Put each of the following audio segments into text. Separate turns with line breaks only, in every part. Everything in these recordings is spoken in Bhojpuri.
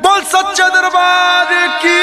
बोल सच्चा दरबार की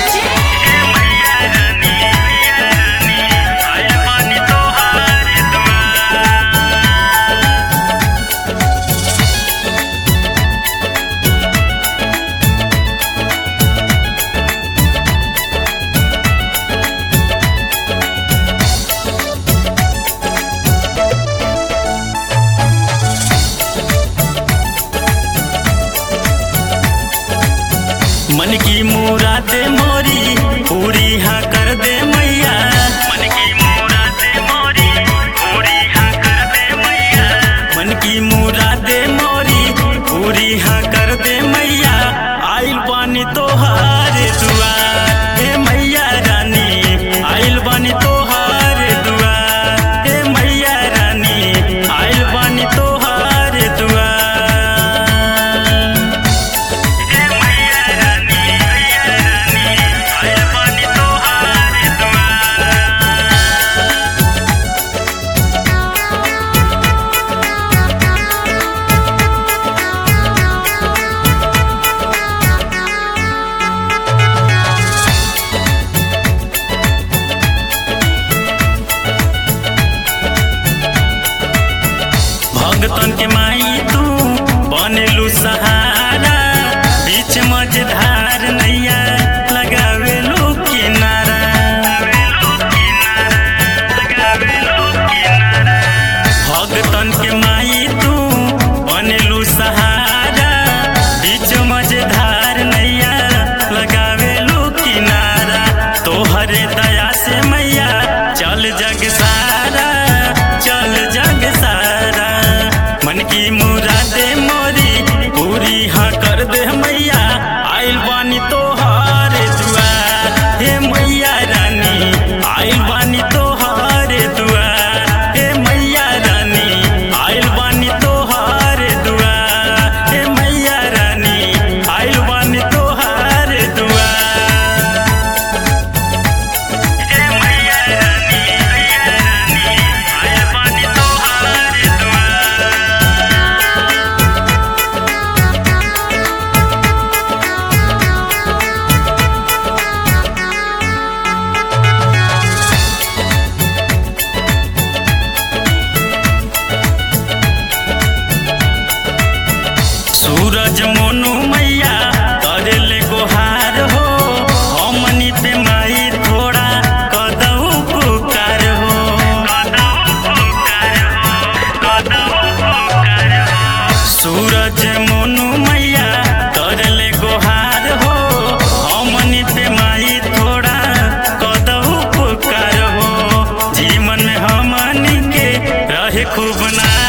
मन की मुराद मोरी पूरी हाँ कर दे मैया मन की मुराद मोरी पूरी हाँ कर दे मैया मन की मुराद मोरी पूरी हाँ कर दे मैया आइल बानी तोहार दुआर हे मैया रानी आइल बानी तोहार दुआर हे मैया रानी आइल बानी तोहार दुआर भगतन के माई तू बनेलू सहारा बीच मझधार नैया लगावेलू किनारा भगतन के माई तू बनेलू सहारा बीच मझधार नैया लगावेलू किनारा तोहरे दया से मैया चल जग सारा चल जग सारा मन की मुरादे मोरी पूरी हाँ कर दे मैया आइल बानी तोहार दुआर हे मैया रानी आइल बानी तोहार दुआर हे मैया रानी आइल बानी तोहार दुआर हे मैया रानी आइल बानी तोहार दुआर हे मैया रानी मैया रानी आइल बानी तोहार दुआर सूरज मोनू मैया करे ले गोहार हो हमनी पे माई थोड़ा कदऊ पुकार हो सूरज मोनू मैया करे ले गोहार हो हमनी पे माई थोड़ा कदऊ पुकार हो जीवन हमनी के रहे खूब ना